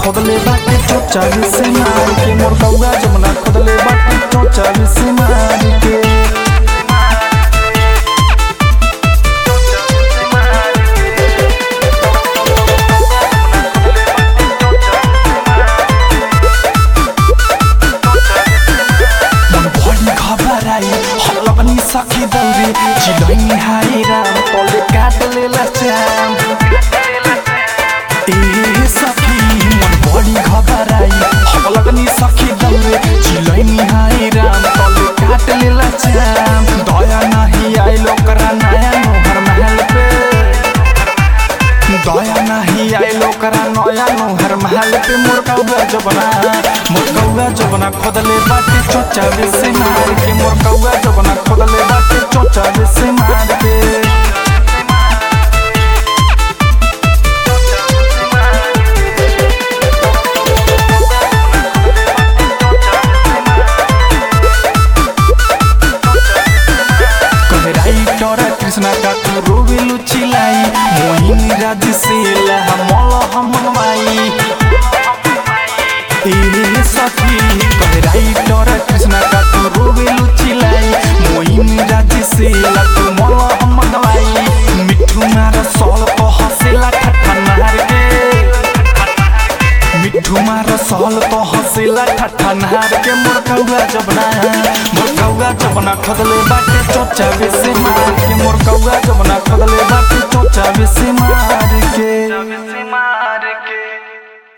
खोदले बाटे चोचा से मार के मोर कौआ जमुना खोदले बाटे चोचा से मार के मन भरि घबराई हल्ला पनि सखी दौरे चिलैनी हाई राम तले काट लेला श्याम ए सखी मन भरि घबराई हल्ला पनि सखी दौरे चिलैनी हाई राम तले काट लेला श्याम दया नाही आइलो करा नया नोहर महल पे दया नाही आइलो करा नया नोहर महल पे मोर कौआ जबना मोर कौआ जबना खोदले बाटे चोचा से मार के मोर कौआ जबना खोदले बाटे चोचा से मार के कहराई टोरा कृष्णा का तू रोवेलु चिलाई मोहिनी राज से लहा मल हम माई ए सखी कहराई टोरा कृष्णा का तू रोवेलु चिलाई मोहिनी राज से ला तू मल हम माई मिठू मार सोल को हसेला ठट्ठा मार के मिठू मार सहल तो हंसेला ठट्ठा नहार के मोर कौआ जबना मोर कौआ जबना खदले बाटे चोचा से मार के मोर